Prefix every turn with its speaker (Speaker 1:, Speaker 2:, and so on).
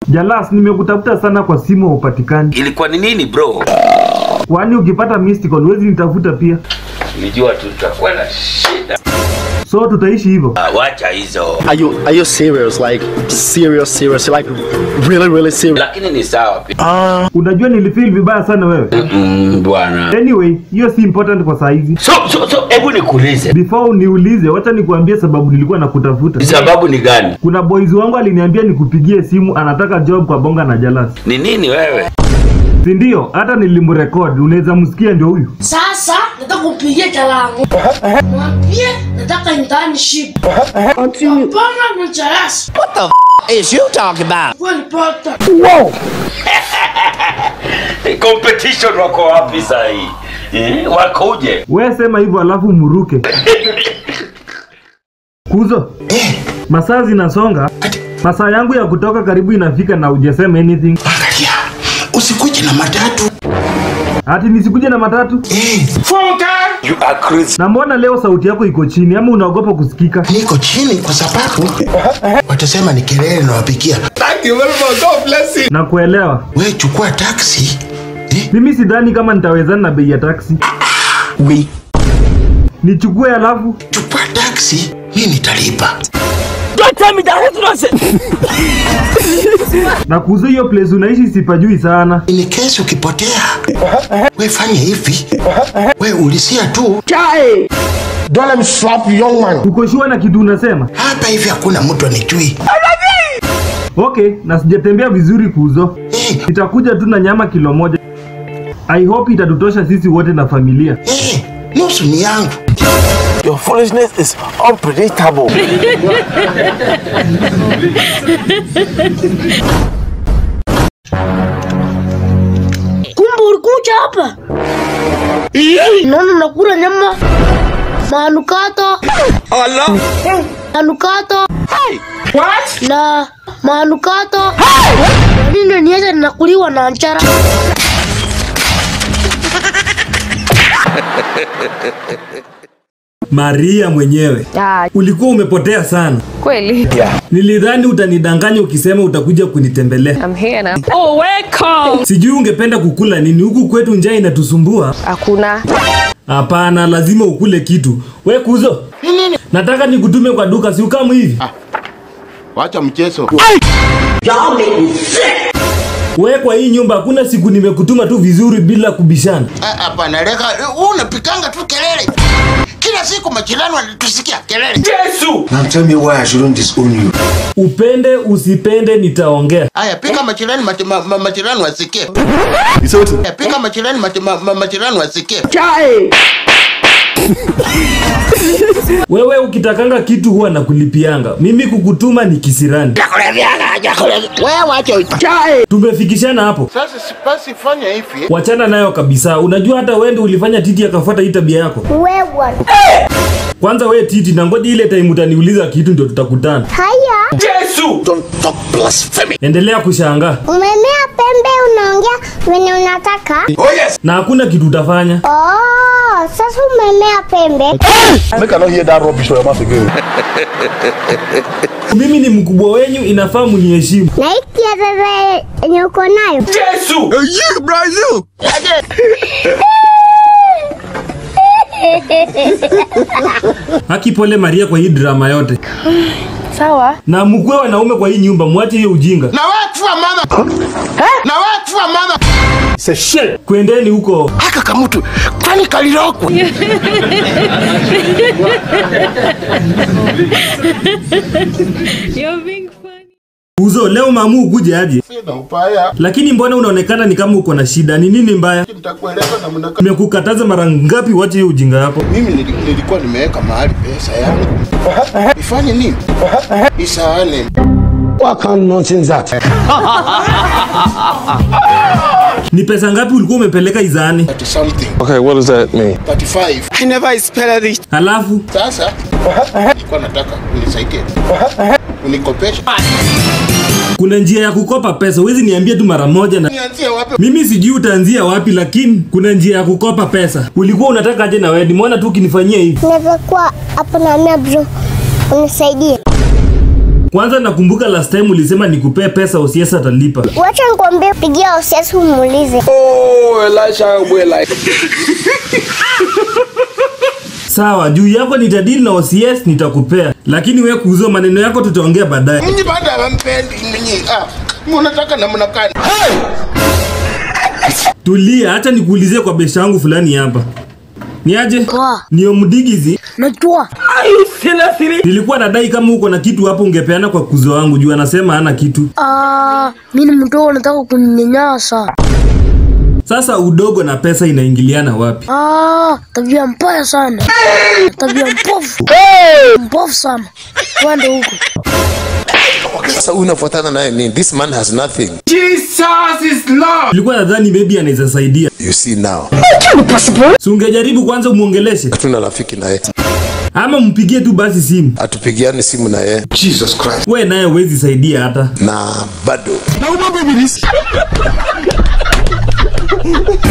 Speaker 1: Jalas, nimekutafuta sana kwa simu haupatikani.
Speaker 2: Ilikuwa ni nini bro?
Speaker 1: Kwani ukipata missed call huwezi nitafuta pia?
Speaker 2: Nilijua tu tutakuwa na shida.
Speaker 1: So tutaishi hivyo.
Speaker 2: Ah, wacha hizo.
Speaker 3: Are you are you serious? Like serious, serious? Like really, really serious?
Speaker 2: Lakini ni sawa pia.
Speaker 1: Unajua nilifeel vibaya sana wewe.
Speaker 2: Mm, bwana.
Speaker 1: Anyway, hiyo si important kwa saizi.
Speaker 2: So so so hebu nikuulize.
Speaker 1: Before uniulize, wacha nikuambie sababu nilikuwa nakutafuta.
Speaker 2: Sababu ni gani?
Speaker 1: Kuna boys wangu aliniambia nikupigie simu, anataka job kwa Bonga na Jalas.
Speaker 2: Ni nini wewe?
Speaker 1: Si ndio? Hata nilimrecord, unaweza msikia ndio huyu.
Speaker 4: Sasa nataka kupigia talangu. Mwambie nataka internship. Hapana na charasi.
Speaker 5: is you talking about?
Speaker 4: Kweli pata.
Speaker 2: Competition wako wapi sasa hii? Eh, wakoje?
Speaker 1: We sema hivyo alafu muruke. Kuzo. Masaa zinasonga. Masaa yangu ya kutoka karibu inafika na hujasema anything.
Speaker 6: Angalia, usikuje na matatu
Speaker 1: Ati nisikuje na matatu?
Speaker 6: eh.
Speaker 2: You are crazy.
Speaker 1: Na mbona leo sauti yako iko chini ama unaogopa kusikika?
Speaker 6: Niko chini kwa sababu watasema ni kelele nawapigia.
Speaker 1: Na kuelewa.
Speaker 6: We chukua taksi eh.
Speaker 1: Mimi sidhani kama nitawezana na bei ya taksi.
Speaker 6: We
Speaker 1: Nichukue alafu
Speaker 6: chukua taksi, mi nitalipa.
Speaker 5: Don't tell me that is nonsense.
Speaker 1: na kuuza hiyo place unaishi sipajui sana.
Speaker 6: Ni kesi ukipotea, we fanye hivi, we ulisia tu Don't let me slap you, young man.
Speaker 1: Uko sure na kitu unasema?
Speaker 6: Hapa hivi hakuna mtu anijui.
Speaker 1: Okay, na sijatembea vizuri kuuzo.
Speaker 6: Eh,
Speaker 1: Nitakuja tu na nyama kilo moja. I hope itatutosha sisi wote na familia.
Speaker 6: eh, nusu ni yangu.
Speaker 5: Your foolishness is unpredictable.
Speaker 4: Kumbe ulikuja hapa. Naona nakula nyama. Manukato. Manukato. Na manukato. Kwa nini niacha ninakuliwa na nchara?
Speaker 1: Maria mwenyewe.
Speaker 7: Ah,
Speaker 1: Ulikuwa umepotea sana.
Speaker 7: kweli.
Speaker 1: Nilidhani utanidanganya ukisema utakuja kunitembelea.
Speaker 7: I'm here now. Oh, welcome.
Speaker 1: Sijui ungependa kukula nini huku kwetu njaa inatusumbua.
Speaker 7: Hakuna.
Speaker 1: Hapana, lazima ukule kitu. We kuzo. Nataka nikutume kwa duka si ukamu hivi.
Speaker 6: Wacha mchezo.
Speaker 1: We kwa hii nyumba hakuna siku nimekutuma tu vizuri bila kubishana.
Speaker 6: Ah, Hapana, leka, wewe unapikanga tu kelele. Kila siku machilano wanatusikia kelele.
Speaker 2: Yesu!
Speaker 8: Now tell me why I shouldn't disown you.
Speaker 1: Upende usipende nitaongea.
Speaker 6: Haya, pika machilani mach, ma, ma, machilani wasikie. Haya, pika machilani mach, ma, ma, machilani wasikie.
Speaker 1: Wewe ukitakanga kitu huwa nakulipianga. Mimi kukutuma ni kisirani.
Speaker 6: Wewe wacha
Speaker 1: Tumefikishana hapo.
Speaker 6: Sasa sipasi fanya hivi.
Speaker 1: Wachana nayo kabisa. Unajua hata wende ulifanya Titi akafuata hii tabia yako.
Speaker 4: Wewe.
Speaker 1: Kwanza we Titi, na ngoja ile time utaniuliza kitu ndio tutakutana.
Speaker 4: Haya.
Speaker 2: Yesu!
Speaker 6: Don't talk blasphemy.
Speaker 1: Endelea kushangaa
Speaker 4: Umemea pembe unaongea venye unataka.
Speaker 1: na hakuna kitu utafanya.
Speaker 4: Oh, sasa umemea pembe.
Speaker 3: Make I not hear that rubbish from your mouth again.
Speaker 1: Mimi ni mkubwa wenyu, inafaa muniheshimu.
Speaker 4: Na hii kielele yenye uko nayo.
Speaker 2: Yesu!
Speaker 1: Haki pole Maria kwa hii drama yote,
Speaker 7: Sawa.
Speaker 1: na mkwe wanaume kwa hii nyumba, mwache hiyo ujinga.
Speaker 6: Na wewe kufa mama. Na wewe kufa mama.
Speaker 3: Say shit.
Speaker 1: Kwendeni huko.
Speaker 6: Haka kamutu. Kwani kalirokwa.
Speaker 7: You're being funny.
Speaker 1: Uzo leo mamu ukuje aje,
Speaker 6: Sina upaya.
Speaker 1: lakini mbona unaonekana ni kama uko na shida? Ni nini mbaya?
Speaker 6: Nitakueleza namna gani.
Speaker 1: Nimekukataza mara ngapi uache hiyo ujinga yako?
Speaker 6: Mimi nili- nilikuwa nimeweka mahali pesa yangu. Ifanye nini? Isaane.
Speaker 8: What kind of nonsense that?
Speaker 1: Ni pesa ngapi ulikuwa umepeleka izaani?
Speaker 6: 30 something.
Speaker 3: Okay, what does that mean?
Speaker 6: 35.
Speaker 5: I never expected it.
Speaker 1: Halafu
Speaker 6: Sasa nilikuwa nataka unisaidie. Unikopesha.
Speaker 1: kuna njia ya kukopa pesa, huwezi niambia tu mara moja na
Speaker 6: Nianzie wapi?
Speaker 1: mimi sijui utaanzia wapi, lakini kuna njia ya kukopa pesa. Ulikuwa unataka aje na wewe? Nimeona tu ukinifanyia hivi.
Speaker 4: Naweza kuwa hapo na mia bro. Unisaidie.
Speaker 1: Kwanza nakumbuka last time ulisema nikupee pesa Osiesa atalipa.
Speaker 4: Wacha nikwambie, pigia Osiasi umuulize.
Speaker 5: Oh, Elisha we like.
Speaker 1: Sawa, juu yako nitadili na OCS nitakupea, lakini wewe kuuza maneno yako tutaongea baadaye.
Speaker 6: Mimi baada ya mpendi mimi. Ah, mnataka namna gani?
Speaker 1: Tulia, acha nikuulizie kwa besha yangu fulani hapa. Ni aje?
Speaker 7: Poa.
Speaker 1: Ni Omdigizi.
Speaker 7: Najua.
Speaker 1: Nilikuwa nadai kama uko na kitu hapo ungepeana kwa kuzo wangu juu anasema hana kitu.
Speaker 7: Ah, mimi ni mdogo nataka kuninyanyasa.
Speaker 1: Sasa udogo na pesa inaingiliana wapi?
Speaker 7: Ah, tabia mbaya sana. Tabia mpofu. Mpofu sana. Twende huko.
Speaker 8: Sasa huyu unafuatana naye nini? This man has nothing.
Speaker 1: Nilikuwa nadhani maybe anaweza saidia.
Speaker 8: You see now.
Speaker 1: Si ungejaribu kwanza umuongeleshe
Speaker 8: Hatuna rafiki naye.
Speaker 1: ama mpigie tu basi simu.
Speaker 8: Hatupigiani simu naye
Speaker 6: Jesus Christ.
Speaker 1: We naye huwezi saidia hata.
Speaker 8: na bado.